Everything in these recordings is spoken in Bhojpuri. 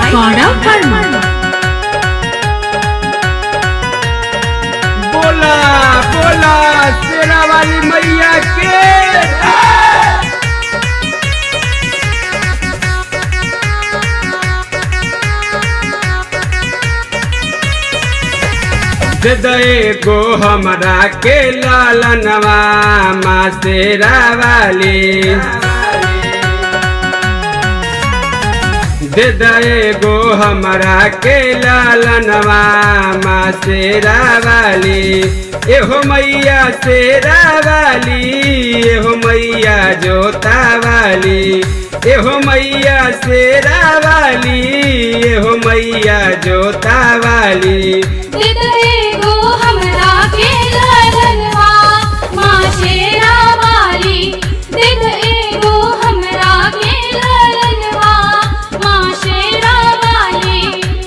गौरव वर्मा बोला बोला शेरा वाली मैया के दे दे गो हमरा के लालनवा माँ शेरा वाली दे दे गो हमरा के लालनवा माँ शेरा वाली एहो मैया शेरा वाली एहो मैया जोता वाली एहो मैया शेरा वाली एहो मैया जोता वाली दिदरे गो हमरा के ललनवा माँ शेरा वाली दिदरे गो हमरा के ललनवा माँ शेरा वाली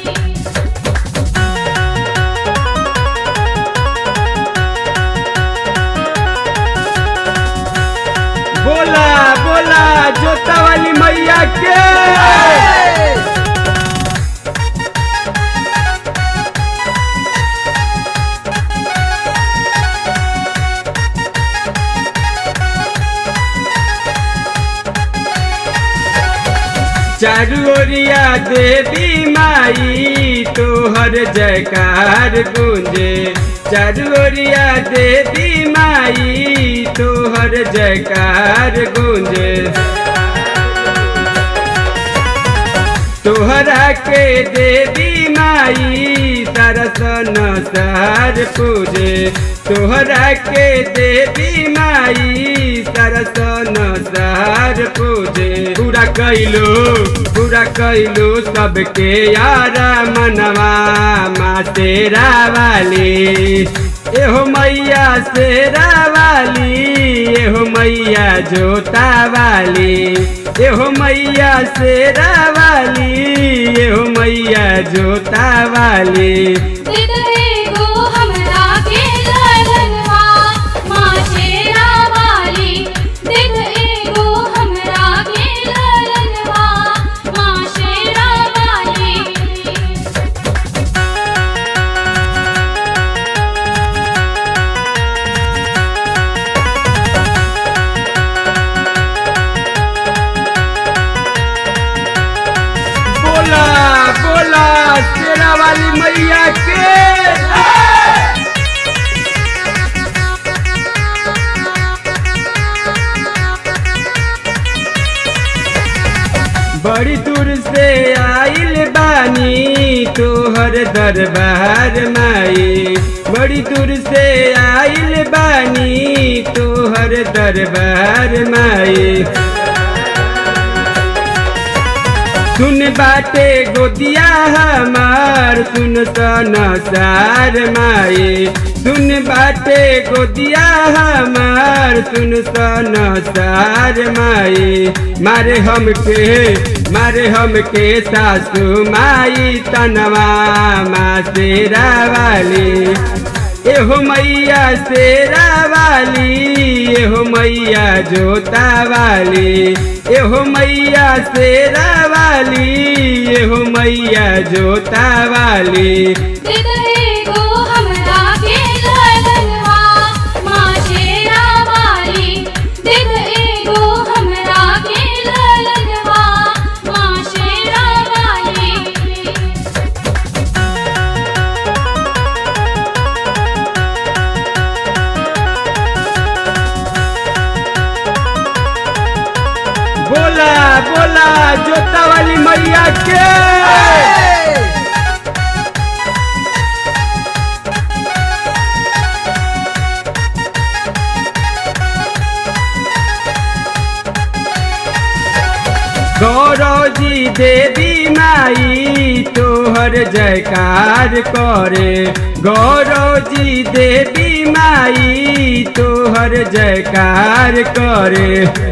बोला बोला जोता वाली मैया के चारू ओरिया देवी माई तोहर जयकार गूंजे चारू ओरिया देवी माई तोहर जयकार गूंजे तोहरा के देवी माई तरसन सार पूजे तोहरा के देवी माई तरसन सार पूजे पूरा कैलो पूरा कैलो सबके यारा मनवा माँ तेरा वाली एहो मैया शेरा वाली एहो मैया जोता वाली एहो मैया शेरा वाली एहो मैया जोता वाली दिदरे गो हमरा के ललनवा माँ शेरा वाली दिदरे गो हमरा के ललनवा माँ शेरा वाली बोला बोला शेरा वाली मैया के बड़ी दूर से आइल बानी तोहर दरबार माई बड़ी दूर से आइल बानी तोहर दरबार माई सुन बाटे गोदिया हमार सुन सन सार माए सुन बाटे गोदिया हमार सुन सन सार माए मारे हमके मारे हमके सासू माई तनवा माँ शेरा वाली एहो मैया शेरा वाली एहो मैया जोता वाली एहो मैया शेरा वाली एहो मैया जोता वाली दिदरे गो हमरा के ललनवा माँ शेरा वाली दिदरे गो हमरा के ललनवा माँ शेरा वाली बोला बोला जोता वाली मैया के गौरव जी देवी माई तोहर जयकार करे गौरव जी देवी माई तोहर जयकार करे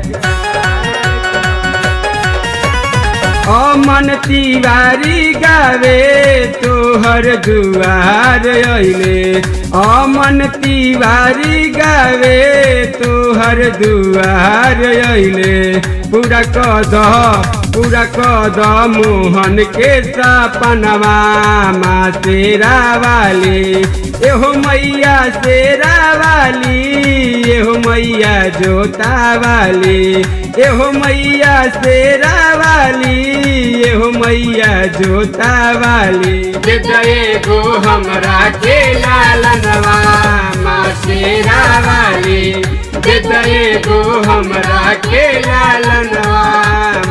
अमन तिवारी गावे तोहर दुआर अइले अमन तिवारी गावे तोहर दुआर अइले पूरा कद पूरा कद मोहन के सपनवा माँ शेरा वाली एहो मैया शेरा वाली एहो मैया जोता वाली एहो मैया शेरा वाली एहो मैया जोता वाली दे एगो हमरा के लालनवा माँ शेरा वाली दे एगो हमरा के लालनवा